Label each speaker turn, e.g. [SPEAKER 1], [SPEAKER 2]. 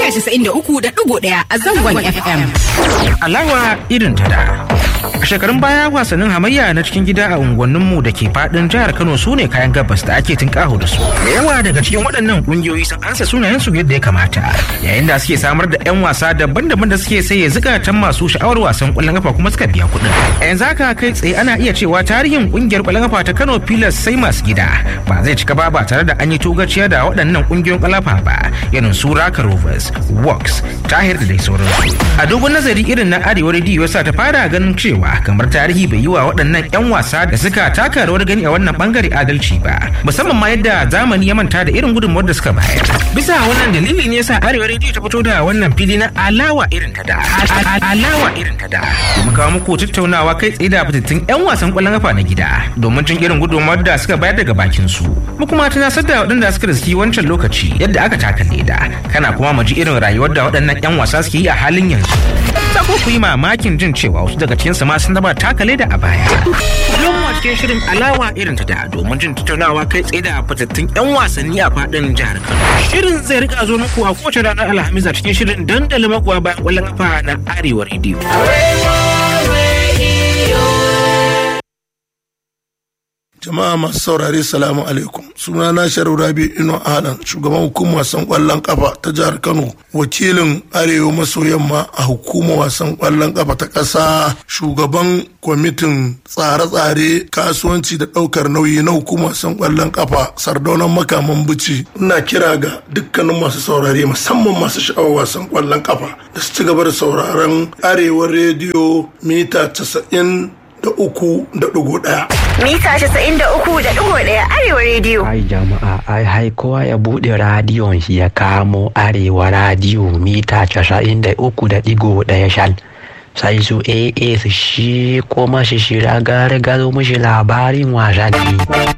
[SPEAKER 1] casa'in da uku da ɗigo ɗaya a zangon FM.
[SPEAKER 2] Alawa irin ta da. A shekarun baya wasannin hamayya na cikin gida a unguwanninmu da ke fadin jihar Kano su ne kayan gabas da ake tinkaho da su. Da yawa daga cikin waɗannan ƙungiyoyi sun ansa sunayen su yadda ya kamata. Yayin da suke samar da 'yan wasa daban-daban da suke saye zukatan masu sha'awar wasan ƙwallon kafa kuma suka biya kuɗin. A yanzu haka kai tsaye ana iya cewa tarihin ƙungiyar ƙwallon kafa ta Kano Pilas sai masu gida ba zai cika ba ba tare da an yi togaciya da waɗannan ƙungiyoyin ƙwallon kafa ba irin su Raka Rovers, Works, Tahir da dai sauransu. A dogon nazari irin na Arewa Radio yasa ta fara ganin cewa kamar tarihi bai yi wa waɗannan 'yan wasa da suka taka rawar gani a wannan bangare adalci ba musamman ma yadda zamani ya manta da irin gudunmuwar da suka bayar bisa wannan dalili ne yasa arewa rediyo ta fito da wannan fili na alawa irin ta da alawa irin ta da domin kawo muku tattaunawa kai tsaye da fitattun 'yan wasan ƙwallon kafa na gida domin jin irin gudunmuwar da suka bayar daga bakin su mu kuma tunasar da waɗanda suka riski wancan lokaci yadda aka taka leda kana kuma mu ji irin rayuwar da waɗannan 'yan wasa suke yi a halin yanzu za ku yi mamakin jin cewa wasu daga cikinsu ma sun taba takale da a baya. Kullum mu cikin shirin alawa irin ta da domin jin tattaunawa kai tsaye da fitattun 'yan wasanni a fadin jihar Kano. Shirin zai rika zo muku a kowace ranar Alhamis a cikin shirin dandali makuwa bayan kwallon kafa na Arewa Radio.
[SPEAKER 3] jama'a masu saurare salamu alaikum suna na sharu rabi ino alan shugaban hukumar wasan kwallon kafa ta jihar kano wakilin arewa maso yamma a hukumar wasan kwallon kafa ta ƙasa shugaban kwamitin tsare-tsare kasuwanci da ɗaukar nauyi na hukumar wasan kwallon kafa sardaunan makaman bici ina kira ga dukkanin masu saurare musamman masu sha'awar wasan kwallon kafa da su ci gaba da sauraron arewa rediyo mita casa'in da uku da ɗigo ɗaya.
[SPEAKER 4] Mita casa'in da uku da ɗigo ɗaya Arewa rediyo.
[SPEAKER 5] Ai jama'a ai hai kowa ya buɗe radiyon shi ya kamo Arewa radiyo mita casa'in da uku da ɗigo ɗaya shal. Sai su AA su shi kuma shi shira gare gado mushi labarin wasanni.